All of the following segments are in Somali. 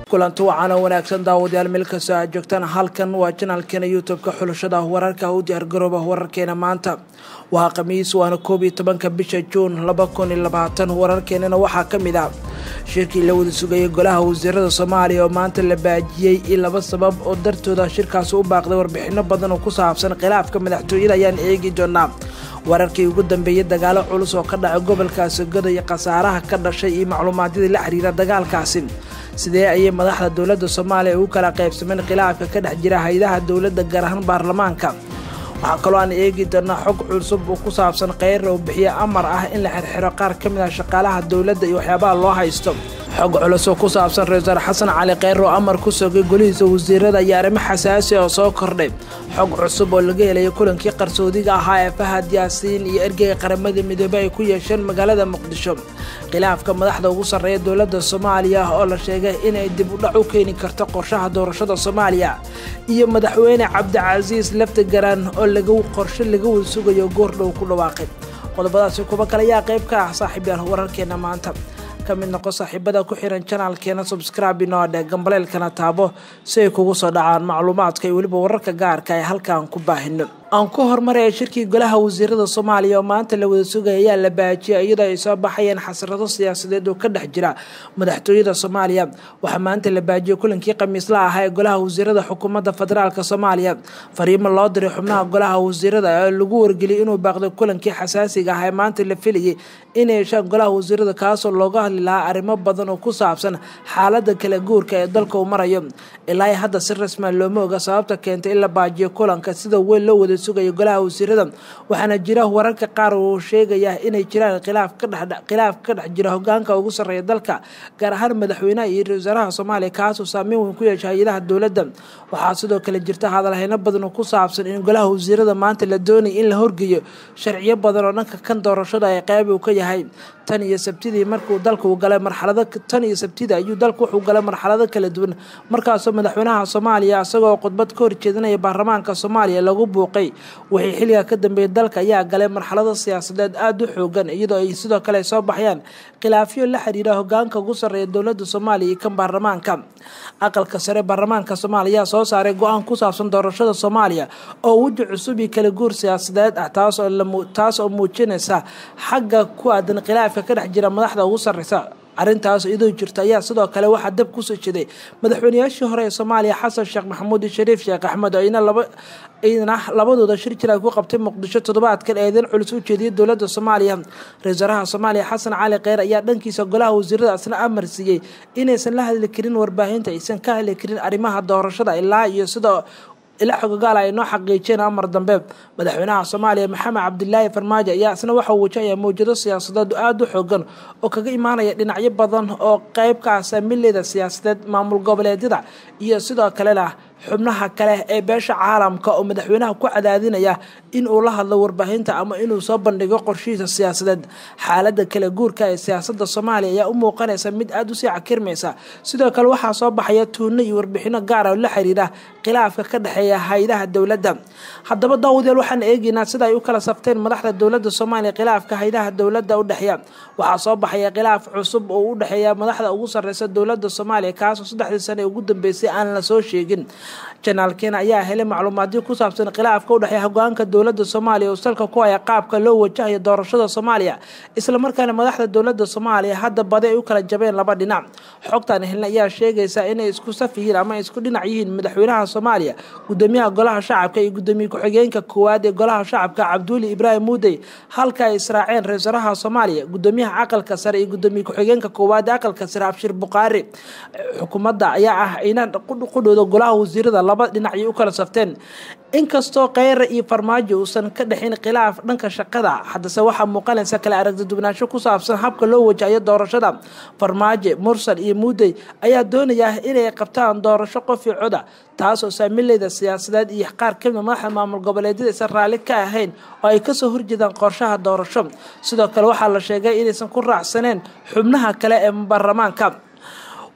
kulanti wacaana wanaagsan daawadayaal meel kastoo aad joogtaan halkan waa janaalkeena youtube-ka xulashada wararka u diyaargarooba wararkeena maanta waa khamiis waana koob iyo tobanka bisha juun laba kun iyo labaatan wararkeenana waxaa ka mid ah shirkii la wada sugayay golaha wasiirada soomaaliya oo maanta la baajiyey iyo laba sabab oo dartooda shirkaasi u baaqday warbixino badan oo ku saabsan khilaafka madaxtooyada ayaan eegi doonaa wararkii ugu dambeeyey dagaalo culus oo ka dhacay gobolkaasi goda iyo khasaaraha ka dhashay iyo macluumaadyadii la xiriira dagaalkaasi sidee ayay madaxda dowladda soomaaliya ugu kala qaybsameen khilaafka ka dhex jira hay-adaha dowladda gaar ahaan baarlamaanka waxaa kaloo aan eegi doonaa xog cusub oo ku saabsan kheyra oo bixiye amar ah in la xirxiro qaar ka mid ah shaqaalaha dowladda iyo waxyaabaha loo haysto xog culus oo ku saabsan ra-iisul xasan cali kheyr oo amar ku sogay golihiisa wasiirada iyo arrimo xasaasi oo soo kordhay xog cusub oo laga helaya kulankii qarsoodiga ahaa ee fahad yaasiin iyo ergeyga qaramada midoobey ay ku yeesheen magaalada muqdisho khilaafka madaxda ugu sarreeya dowladda soomaaliya oo la sheegay inay dib u dhac u keeni karto qorshaha doorashada soomaaliya iyo madaxweyne cabdicasiis laftigaran oo laga qorshe laga wada sugayo goordhow ku dhawaaqay qodobadaasi kuba kale ayaa qayb ka ah saaxiibyaal wararkeena maanta ka mid noqo saaxiibada ku xiran janaalkeena subscribe inoo dhe gambaleelkana taabo si ay kugu soo dhacaan macluumaadka iyo weliba wararka gaarka ee halkaan ku baahino aan ku hormaraya shirkii golaha wasiirada soomaaliya oo maanta la wada sugaya ayaa la baajiyay iyadoo ay soo baxayeen xasrado siyaasadeed oo ka dhex jira madaxtooyada soomaaliya waxaa maanta la baajiyay kulankii khamiisla ahaa ee golaha wasiirada xukuumadda federaalk soomaaliya fariimo loo diray xubnaha golaha wasiirada ee lagu wargeliyay inuu baaqday kulankii xasaasiga ah ee maanta la filayay inay yeeshaan golaha wasiirada kaasoo looga hadli lahaa arrimo badan oo ku saabsan xaalada kala guurka ee dalka uu marayo ilaa hadda si rasma looma oga sababta keentay in la baajiyo kulanka sida weyn loo wada sugaya golaha wasiirada waxaana jira wararka qaar uu sheegaya inay jiraan khilaaf kadhekhilaaf ka dhex jira hogaanka ugu sarreeya dalka gaar ahaan madaxweynaha iyo ra-isul wasaaraha soomaaliya kaasoo saameyn weyn ku yeesha hay-adaha dowladda waxaa sidoo kale jirta hadalhayno badan oo ku saabsan in golaha wasiirada maanta la doonaya in la horgeeyo sharciyo badan oo dhanka kan doorashada ay qeyb uu ka yahay tan iyo sabtidii markuu dalka uu galay marxalado tan iyo sabtidii ayuu dalka wuxuu galay marxalado kala duwan markaasoo madaxweynaha soomaaliya isagoo khudbad ka horjeedinaya baarlamaanka soomaaliya lagu buuqay wixii xilliga ka dambeeyay dalka ayaa galay marxalado siyaasadeed aada u xoogan iyadoo ay sidoo kale soo baxyaan khilaafyo la xiriira hogaanka ugu sarreeya dowladda soomaaliya iyo kan baarlamaanka aqalka sare baarlamaanka soomaaliya ayaa soo saaray go-aan ku saabsan doorashada soomaaliya oo weji cusub iyo kala guur siyaasadeed ah taas oo muujinaysa xagga ku aadan khilaafka ka dhex jira madaxda ugu sarreysa arrintaas iyadoo jirta ayaa sidoo kale waxaa dab kusoo jeeday madaxweynayaashii hore ee soomaaliya xasan sheekh maxamuud iyo shariif sheekh axmed oo ina laba iyadana labadooda shir jir ay ku qabtay muqdisho toddobaadkan eedeyn culus u jeediyay dowladda soomaaliya ra-isul wasaaraha soomaaliya xasan cali kheyr ayaa dhankiisa golaha wasiirada isna amar siiyey inaysan la hadli karin warbaahinta aysan ka hadli karin arrimaha doorashada ilaa iyo sida ila xogogaal ay noo xaqiijiyeen amar dambe madaxweynaha soomaaliya maxamed cabdilaahi farmaajo ayaa isna waxaa wajahaya mawjado siyaasadeed aada u xoogan oo kaga imaanaya dhinacyo badan oo qeyb ka ah saamileyda siyaasadeed maamul goboleedyada iyo sidoo kalena xubnaha kale ee beesha caalamka oo madaxweynaha ku cadaadinaya in uu la hadlo warbaahinta ama inuu soo bandhigo qorshihiisa siyaasadeed xaalada kala guurka ee siyaasada soomaaliya ayaa u muuqanaysa mid aada usii cakirmaysa sidoo kale waxaa soo baxaya tuuno iyo warbixino gaara oo la xiriira khilaafka ka dhexeeya hay-adaha dowladda haddaba daawadayaal waxaan eegeynaa sida ay u kala safteen madaxda dowladda soomaaliya khilaafka hay-adaha dowladda udhexeeya waxaa soo baxaya khilaaf cusub oo u dhexeeya madaxda ugu sarreysa dowladda soomaaliya kaasoo saddexdii sane ugu dambeysay aan la soo sheegin janaalkeena ayaa helay macluumaadyo ku saabsan khilaafka u dhexeeya hogaanka dowladda soomaaliya oo salka ku haya qaabka loo wajahayo doorashada soomaaliya islamarkaana madaxda dowladda soomaaliya hadda badi ay u kala jabeen laba dhinac xogtan helna ayaa sheegaysa inay isku saf yihiin ama isku dhinac yihiin madaxweynaha soomaaliya gudoomiyaha golaha shacabka iyo gudoomiye ku-xigeenka koowaad ee golaha shacabka cabduuli ibraahim muudey halka ay israaceen ra-isul wasaaraha soomaaliya gudoomiyaha aqalka sare iyo gudoomiye ku-xigeenka koowaad ee aqalka sare abshir buqaari xukuumadda ayaa ah ina qudhooda golaha wasiirada laba dhinacay u kala safteen inkastoo kheyra iyo farmaajo uusan ka dhexin khilaaf dhanka shaqada haddase waxaa muuqanaysa kale aragti dubnaansho ku saabsan habka loo wajahayo doorashada farmaajo mursal iyo muudey ayaa doonaya inay qabtaan doorasho qofi coda taasoo saamileyda siyaasadeed iyo qaar kamida madaxda maamul goboleedyada aysan raalli ka ahayn oo ay kasoo horjeedaan qorshaha doorasho sidoo kale waxaa la sheegay inaysan ku raacsaneen xubnaha kale ee baarlamaanka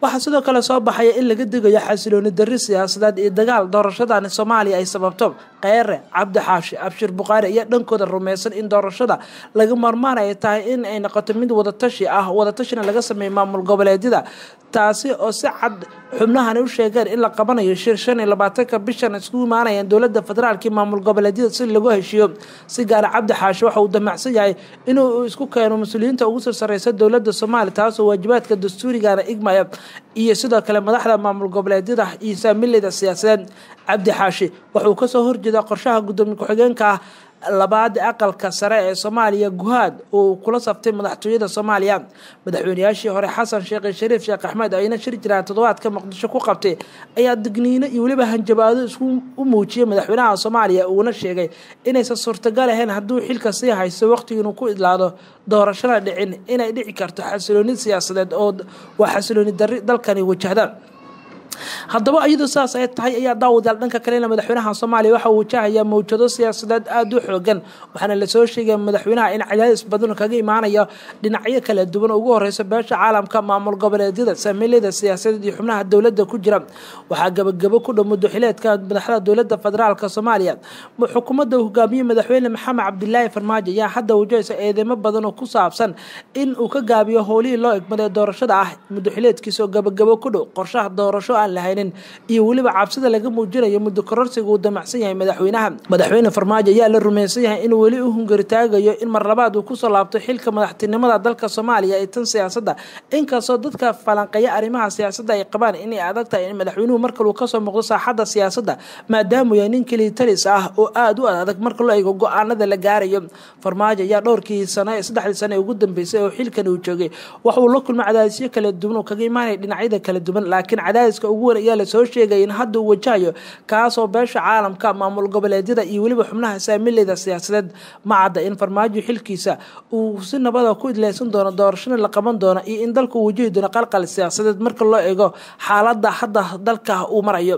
waxaa sidoo kale soo baxaya in laga digayo xasilooni darri siyaasadeed iyo dagaal doorashadani soomaaliya ay sababto kheyre cabdi xaashi abshir bukhaari ayaa dhankooda rumaysan in doorashada laga marmaan ay tahay in ay noqoto mid wadatashi ah wadatashina laga sameeyo maamul goboleedyada taasi oo si cad xubnahani u sheegeen in la qabanayo shir shan iyo labaatanka bishan iskugu imaanayaan dowlada federaalk iyo maamul goboleedyada si lagu heshiiyo si gaara cabdi xaashi waxa uu damacsan yahay inuu isku keeno mas-uuliyiinta ugu soo sareysa dowlada soomaaliya taasoo waajibaadka dastuurigana igmaya iyo sidoo kale madaxda maamul goboleedyada iyo saamileyda siyaasadeed cabdi xaashi wuxuu kasoo horjeedaa qorshaha gudoomiye ku-xigeenka ah labaad aqalka sare ee soomaaliya guhaad uu kula saftay madaxtooyada soomaaliya madaxweynayaashii hore xasan sheekh shariif sheekh axmed ayna shir jiraan toddobaadka muqdisho ku qabtay ayaa digniino iyo weliba hanjabaado isku u muujiyay madaxweynaha soomaaliya uuna sheegay inaysan suurtagal ahayn hadduu xilka sii haysto waqtigii inuu ku idlaado doorashada dhicin inay dhici karto xasilooni siyaasadeed oo waa xasilooni darri dalkani wajahda haddaba iyadoo saas ay tahay ayaa daawadaal dhanka kalena madaxweynaha soomaaliya waxa uu wajahayaa mawjado siyaasadeed aada u xoogan waxaana lasoo sheegaya madaxweynaha in cadaadis badan kaga imaanayo dhinacyo kala duwan ugu horeysa beesha caalamka maamul goboleedyada saamileyda siyaasadeed iyo xubnaha dowladda ku jira waxaa gabagabo ku dhow mudaxileedka madaxda dowlada federaalk soomaaliya xukuumadda hogaamiye madaxweyne maxamed cabdilaahi farmaajo ayaa hadda wajahaysa eedeymo badan oo ku saabsan in uu ka gaabiyo howlihii loo egmaday doorashada ah mudaxileedkiisa oo gabagabo ku dhow qorshaha doorasho aan lahaynin iyo weliba cabsida laga muujinayo muddo kororsiga uu damacsan yahay madaxweynaha madaxweyne farmaajo ayaa la rumaysan yahay inuu weli u hungaritaagayo in mar labaad uu kusoo laabto xilka madaxtinimada dalka soomaaliya ee tan siyaasadda inkastoo dadka falanqeeya arrimaha siyaasadda ay qabaan inay adag tahay in madaxweynuhu markale uu kasoo muuqdo saaxadda siyaasadda maadaamuu yahay nin kelii talis ah oo aada u adag marka loo eego go-aanada la gaarayo farmaajo ayaa dhowrkii sano ee saddexdii sano ee ugu dambeysay oo xilkan uu joogay waxa uu la kulmay cadaadisyo kala duwan oo kaga imaanaya dhinacyada kala duwan laakiin cadaadiska ugu weyn ayaa lasoo sheegaya in hadda uu wajahayo kaasoo beesha caalamka maamul goboleedyada iyo weliba xubnaha saamileyda siyaasadeed ma cadda in farmaajo xilkiisa uu si nabada ku idleysan doono doorashana la qaban doono iyo in dalka uu wajahi doono qalqal siyaasadeed marka loo eego xaalada hadda dalka uu marayo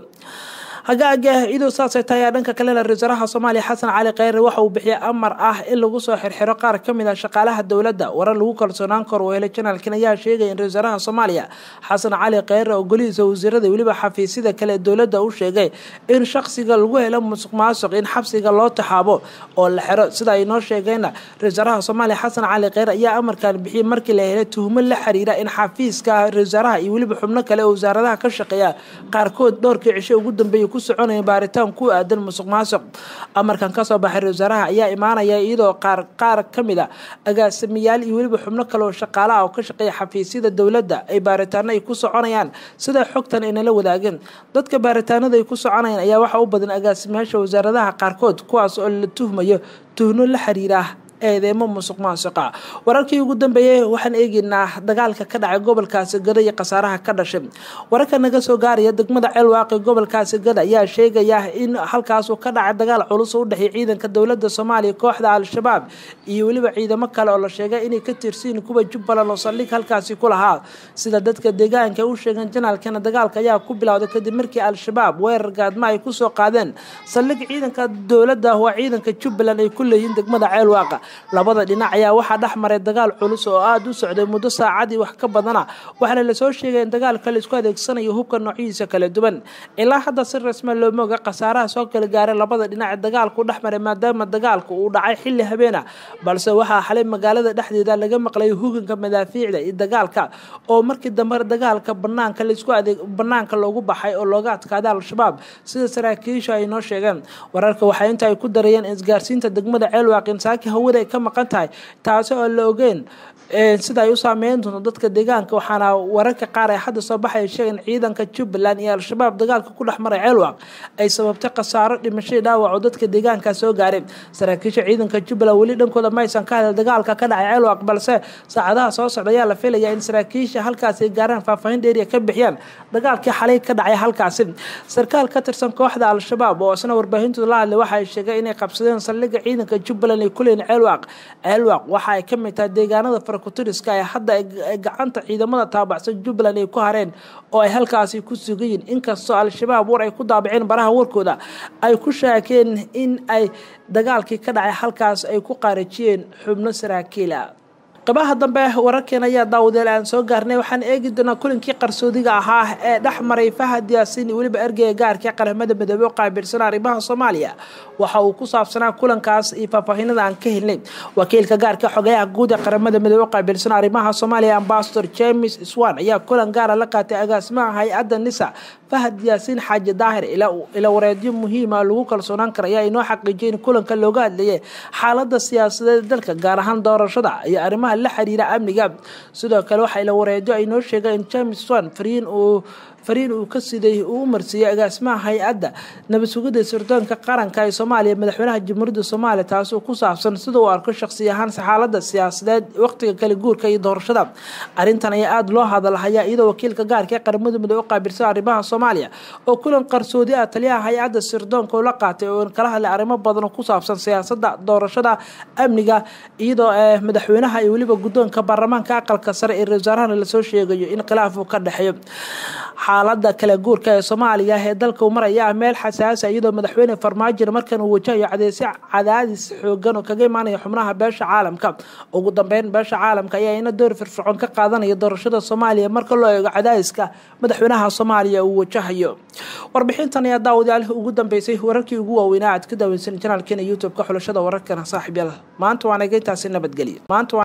hagaagah iyadoo saasay tahay ayaa dhanka kalena ra-isul wasaaraha soomaaliya xasan cali kheyre waxa uu bixiyay amar ah in lagu soo xirxiro qaar ka mid ah shaqaalaha dowladda warar lagu kalsoonaan karo oo helay janaalkan ayaa sheegaya in ra-isul wasaaraha soomaaliya xasan cali kheyre oo golihiisa wasiirada weliba xafiisyada kale dowladda u sheegay in shaqsiga lagu helo musuq maasuq in xabsiga loo taxaabo oo la xiro sida ay noo sheegeenna ra-isul wasaaraha soomaaliya xasan cali kheyre ayaa amarkan bixiyay markii la helay tuhmo la xiriira in xafiiska ra-isul wasaaraha iyo weliba xubno kale oo wasaaradaha ka shaqeeya qaarkood dhowrkii cisho ugu dambeeyay ku soconaya baaritaan ku aadan musuq maasuq amarkan kasoo baxay ra-isul wasaaraha ayaa imaanaya iyadoo qaar qaar ka mid a agaasimayaal iyo weliba xubno kale oo shaqaalaha oo ka shaqeeya xafiisyada dowladda ay baaritaano ay ku soconayaan sida xogtan aynala wadaageen dadka baaritaanada ay ku soconayaan ayaa waxaa u badan agaasimayaasha wasaaradaha qaarkood kuwaas oo la tuhmayo tuhno la xiriira eedeemo musuq maasuqa wararkii ugu dambeeyey waxaan eegeynaa dagaalka ka dhacay gobolkaasi gada iyo khasaaraha ka dhashay wararka naga soo gaaraya degmada ceelwaaqi gobolkaasi gada ayaa sheegaya in halkaasuu ka dhacay dagaal culus oo u dhexeeya ciidanka dowlada soomaaliya kooxda al-shabaab iyo weliba ciidamo kale oo la sheegay inay ka tirsiin kuwa jubbaland oo saldhig halkaasi ku lahaa sida dadka deegaanka u sheegeen janaalkana dagaalka ayaa ku bilowday kadib markii al-shabaab weerar gaadma ay kusoo qaadeen saldhig ciidanka dowladda waa ciidanka jubbaland ay ku leeyihiin degmada ceelwaaqa labada dhinac ayaa waxaa dhex maray dagaal culus oo aada u socday muddo saacadii wax ka badana waxaana lasoo sheegay in dagaalka la isku adeegsanayo hubka noocyadiisa kala duwan ilaa hadda si rasma looma oga khasaaraha soo kala gaaray labada dhinac ee dagaalku dhex maray maadaama dagaalku uu dhacay xilli habeena balse waxaa xalay magaalada dhexdeeda laga maqlay huganka madaafiicda iyo dagaalka oo markii dambe dagaalka banaanka laisku adeeg banaanka loogu baxay oo looga adkaaday al-shabaab sida saraakiisha ay noo sheegeen wararka waxaa inta ay ku darayeen isgaarsiinta degmada ceelwaaq insaaki hawada ay ka maqan tahay taasi oo la ogeen sida ay u saameyn doonto dadka deegaanka waxaana wararka qaar ee hadda soo baxay sheegeen ciidanka jubbaland iyo al-shabaab dagaalka ku dhex maray ceelwaaq ay sababtay khasaaro dhimashadii dhaawac oo dadka deegaanka soo gaaray saraakiisha ciidanka jubbaland weli dhankooda maysan ka hadal dagaalka ka dhacay ceelwaaq balse saacadaha soo socda ayaa la filayaa in saraakiisha halkaasi ay gaaraan faahfaahin dheeriya ka bixiyaan dagaalkii xalay ka dhacay halkaasi sarkaal ka tirsan kooxda al-shabaab oo isna warbaahintooda la hadlay waxa ay sheegay inay qabsadeen saldhigga ciidanka jubbaland ay ku leeyiin ceelwaaq ceelwaaq waxa ay ka mid tahay deegaanada farakutiriska ee hadda ay gacanta ciidamada taabacsan jubbaland ay ku hareen oo ay halkaasi ku sugayiin inkastoo al-shabaab war ay ku daabaceen baraha warkooda ay ku shaakeen in ay dagaalkii ka dhacay halkaas ay ku qaarajiyeen xubno saraakiila qabaha dambe wararkeena ayaa daawadeel aan soo gaarnay waxaan eegi doonaa kulankii qarsoodiga ahaa ee dhex maray fahad yaasiin iyo weliba ergeyga gaarka qaramada midoobe u qaabilsan arrimaha soomaaliya waxa uu ku saabsanaa kulankaas iyo faahfaahinada aan ka helnay wakiilka gaarka xogeyaha guud ee qaramada midoobe u qaabilsan arrimaha soomaaliya ambasador james swan ayaa kulan gaara la qaatay agaasimaha hay-adda nisa fahad yaasiin xaaji daahir ila wareedyo muhiima lagu kalsoonaan kara ayaa inoo xaqiijiyay in kulanka looga hadlayay xaalada siyaasadeed dalka gaar ahaan doorashada iyo arrimaha la xiriira amniga sidoo kale waxaa ila wareedyo ay noo sheegeen in james swan fariin uu fariin uu ka siday uu u marsiiyey agaasimaha hay-adda nabad sugidda sirdoonka qaranka ee soomaaliya madaxweynaha jamhuuriyadda soomaaliya taasoo ku saabsan sida uu arko shaqsi ahaan xaalada siyaasadeed waqtiga kala guurka iyo doorashada arrintan ayaa aada loo hadalhayaa iyadoo wakiilka gaarka ee qaramada midoobe u qaabilsan arrimaha soomaaliya oo kulan qarsoodi ah taliyaha hay-adda sirdoonka ula qaatay oo kala hadlay arrimo badan oo ku saabsan siyaasada doorashada amniga iyadoo madaxweynaha iyo weliba guddoonka baarlamaanka aqalka sare ee ra-iisul lasoo sheegayo in khilaaf uu ka dhexeeyo xaalada kala guurka ee soomaaliya ee dalka uu maraya meel xasaasa iyadoo madaxweyne farmaajo markan uu wajahayo cadeysyo cadaadis xoogan oo kaga imaanaya xubnaha beesha caalamka ugu dambeyn beesha caalamka ayaa ina door firfircoon ka qaadanaya doorashada soomaaliya marka loo eego cadaadiska madaxweynaha soomaaliya uu wajahayo warbixintan ayaa daawadayaal ugu dambeysay wararkii ugu waaweynaa aad ka daaweynsan janaalkeena youtube-ka xulashada wararkana saaxiib yaal maanta waana geyntaasi nabadgelya maanta